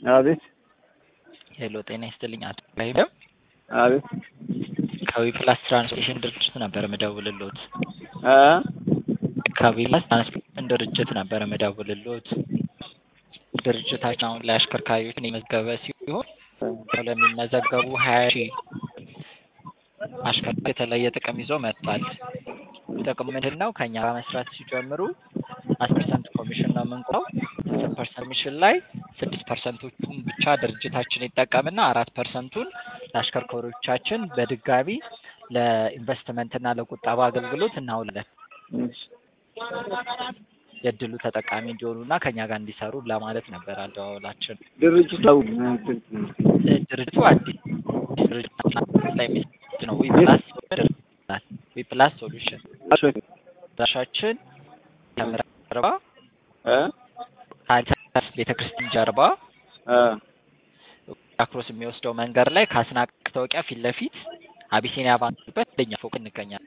አቤት ሄሎ ጤና ይስጥልኝ አቶ ኢብራሂም አቤት ከዊፕላስ ትራንስፖርቴሽን ድርጅት ነበር ምደውልሎት እ ከዊፕላስ ትራንስፖርቴሽን ድርጅት ነበር ምደውልሎት ድርጅታችን አሁን ላይ አሽከርካሪዎችን የመዘገበ ሲሆን ለሚመዘገቡ ሀያ ሺህ አሽከርካሪ የተለየ ጥቅም ይዞ መጥቷል። ጥቅሙ ምንድን ነው? ከእኛ ጋር መስራት ሲጀምሩ አስር ፐርሰንት ኮሚሽን ነው የምንቆረው። አስር ፐርሰንት ኮሚሽን ላይ ስድስት ፐርሰንቶቹን ብቻ ድርጅታችን ይጠቀምና አራት ፐርሰንቱን ለአሽከርካሪዎቻችን በድጋሚ ለኢንቨስትመንትና ለቁጠባ አገልግሎት እናውላለን። የእድሉ ተጠቃሚ እንዲሆኑና ከኛ ጋር እንዲሰሩ ለማለት ነበር አደዋወላችን። ድርጅቱ ድርጅቱ አዲስ ድርጅት ላይ የሚሰጥ ነው። ዊፕላስ ዊፕላስ ሶሉሽን ዳሻችን ጀርባ እ ከአዲስ ቤተክርስቲያን ጀርባ እ አክሮስ የሚወስደው መንገድ ላይ ከአስናቅ ማስታወቂያ ፊት ለፊት አቢሲኒያ ባንክበት እንደኛ ፎቅ እንገኛለን።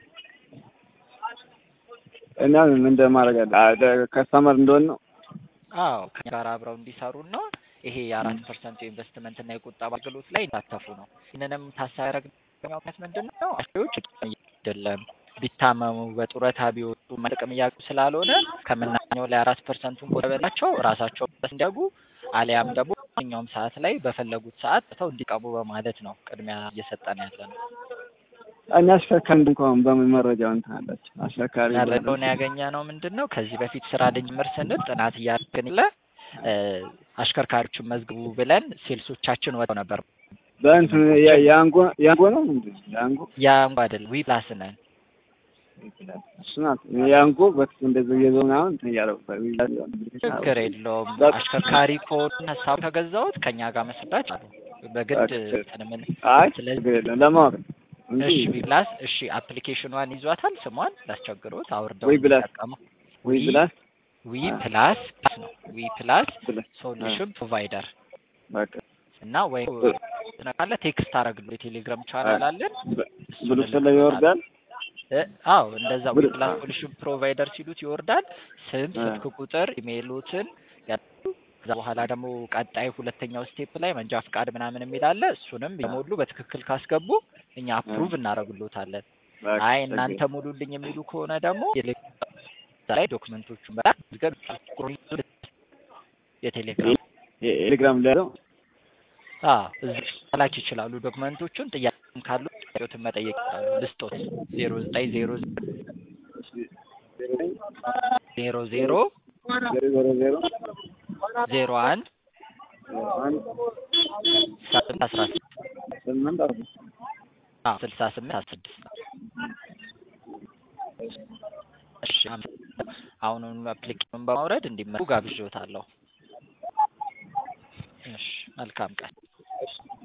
እና ምን እንደማድረግ አለ ከስተመር እንደሆነ ነው። አዎ ከኛ ጋር አብረው እንዲሰሩና ይሄ የአራት ፐርሰንት የኢንቨስትመንት እና የቁጠባ አገልግሎት ላይ እንዲሳተፉ ነው። ይህንንም ታሳቢ ያደረግነው ምክንያት ምንድን ነው? አሽከርካሪዎች አይደለም ቢታመሙ በጡረታ ቢወጡ ጥቅም እያገኙ ስላልሆነ ከምናገኘው ላይ አራት ፐርሰንቱን ቆጠበላቸው ራሳቸው እንዲያጉ አሊያም ደግሞ ማንኛውም ሰዓት ላይ በፈለጉት ሰዓት ተው እንዲቀቡ በማለት ነው ቅድሚያ እየሰጠን ያለ ነው። እኛ አሽከርካሪ እንኳን በምን መረጃው እንትን አላቸው አሽከርካሪ መረጃውን ያገኘ ነው ምንድን ነው ከዚህ በፊት ስራ ልንጀምር ስንል ጥናት እያደረግን ለ አሽከርካሪዎችን መዝግቡ ብለን ሴልሶቻችን ወጥተው ነበር። በእንትን የአንጎ የአንጎ ነው ምንድን ነው የአንጎ የአንጎ አይደለም ዊፕላስ ነን። እሱ ናት የአንጎ በፊት እንደዚህ እየዞ ምናምን እንትን እያደረጉበት ችግር የለውም። አሽከርካሪ ከሆኑ ሀሳቡ ከገዛሁት ከኛ ጋር መስራት አሉ በግድ እንትን ምን አይ ስለዚህ ችግር የለም ለማወቅ ነው እንጂ እሺ ዊፕላስ እሺ አፕሊኬሽኗን ይዟታል ስሟን ላስቸግሮት አውርደው ዊ ፕላስ እንዲጠቀሙ። ወይ ብላስ ዊ ፕላስ ነው ዊ ፕላስ ብላስ ሶሉሽን ፕሮቫይደር በቃ እና ወይ ትነካለ ቴክስት አረግሉ የቴሌግራም ቻናል አለን ብሉ ስለ ይወርዳል እ አዎ እንደዛ ዊ ብሉ- ፕላስ ሶሉሽን ፕሮቫይደር ሲሉት ይወርዳል። ስም፣ እ። ስልክ ቁጥር፣ ኢሜይሎትን ያሉ ከዛ በኋላ ደግሞ ቀጣይ ሁለተኛው ስቴፕ ላይ መንጃ ፍቃድ ምናምን የሚል አለ። እሱንም የሞሉ በትክክል ካስገቡ እኛ አፕሩቭ እናደርግሎታለን። በቃ አይ ችግር እናንተ ሙሉልኝ የሚሉ ከሆነ ደግሞ የቴሌግራም ላይ ዶክመንቶቹን በጣም የቴሌግራም የቴሌግራም ላይ ያለው አዎ እዚህ መላክ ይችላሉ። ዶክመንቶቹን ጥያቄም ካሉ ጥያቄዎትን መጠየቅ ይችላሉ። ልስጦት ዜሮ ዘጠኝ ዜሮ ዜሮ ዜሮ ዜሮ ዜሮ ዜሮ ዜሮ አንድ አንድ ስምንት አስራ ስድስት ስምንት አስራ አዎ ስልሳ ስምንት አስራ ስድስት እሺ አመሰግናለሁ። አሁኑኑ አፕሊኬሽኑን በማውረድ እንዲመሩ ጋብዤዎታለሁ። እሺ መልካም ቀን።